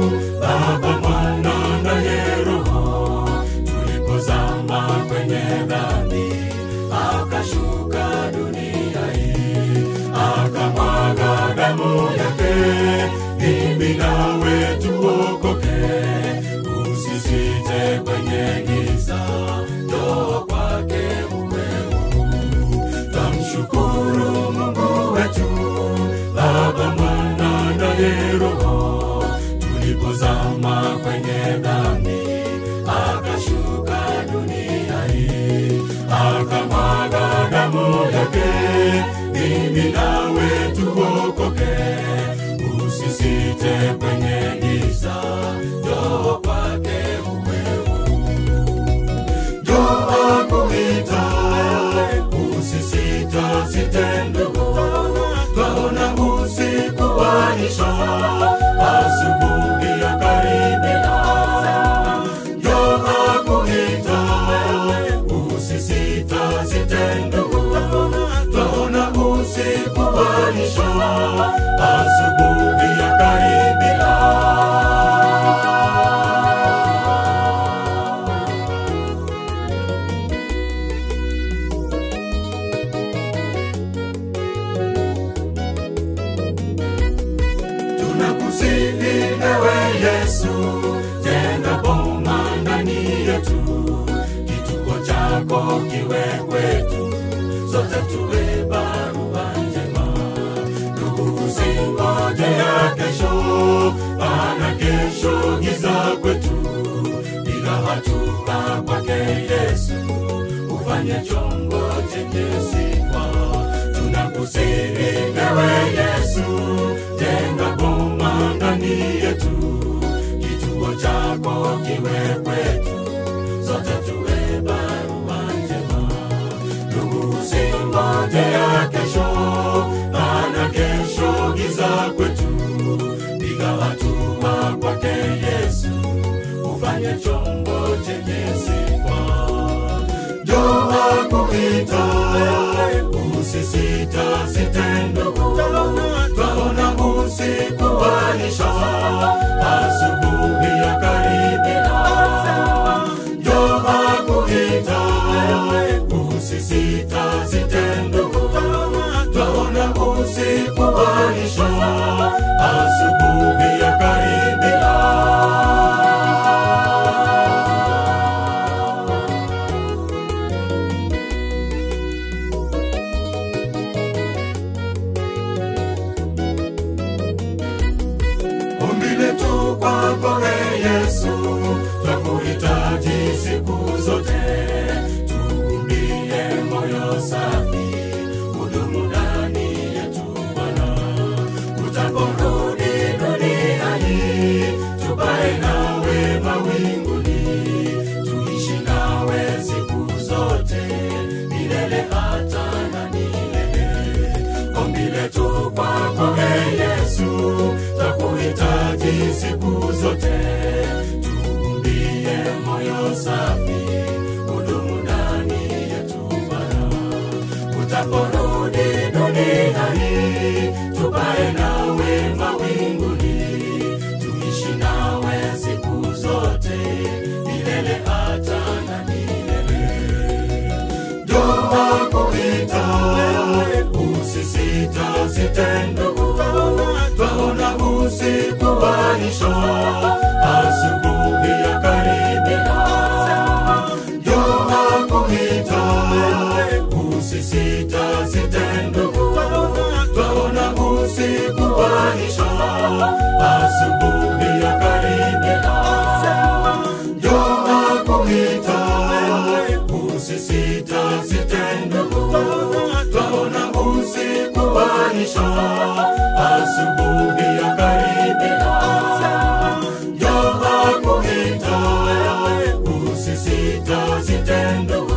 Baba, Mwana naye Roho, tulipozama kwenye dhambi, akashuka dunia hii, akamwaga damu yake, mimi nawe tuokoke, usisite kwenye giza, njoo kwake uwe huru. Tamshukuru Mungu wetu, Baba, Mwana naye Roho, tulipozama kwenye dhambi, akashuka dunia hii, akamwaga damu yake, mimi nawe tuokoke, usisite kwenye giza, njoo kwake uwe huru. Njoo akuita, usisita site ndugu, twaona usiku waisha, asubuhi ya karibia. Njoo akuita, usisita site ndugu, twaona usiku waisha, asubuhi ya karibia. tunakusihi ewe Yesu, jenga boma ndani yetu, kituo chako kiwe kwetu, sote tuwe barua njema. Ndugu, usingoje ya kesho, maana kesho giza kwetu, bila hatua kwake Yesu, ufanye chombo chenye sifa tunakusihi ewe Yesu, jenga boma ndani yetu, kituo chako kiwe kwetu, sote tuwe barua njema. Ndugu, usingoje ya kesho, maana kesho giza kwetu, piga hatua kwake Yesu, ufanye chombo chenye sifa njoo akuita, usisita site ndugu, twaona usiku waisha, asubuhi ya karibia. Njoo akuita, usisita site ndugu, twaona usiku waisha, asubuhi ya karibia. Ombi letu kwako e Yesu, twakuhitaji siku zote, tuumbie moyo safi, hudumu ndani yetu Bwana. Utaporudi duniani, tupae nawe mawinguni, tuishi nawe siku zote, milele hata na milele ombi letu kwako e Yesu, twakuhitaji siku zote, tuumbie moyo safi, hudumu ndani yetu Bwana. Utaporudi duniani, tupae nawe mawinguni, tuishi nawe siku zote, milele hata na milele njoo akuita, usisita site ndugu, twaona usiku waisha, asubuhi ya karibia. Njoo akuita, usisita site ndugu, twaona usiku waisha, asubuhi ya karibia. Njoo akuita, usisita site ndugu, twaona usiku waisha, asubuhi ya karibia. Njoo akuita, usisita site ndugu,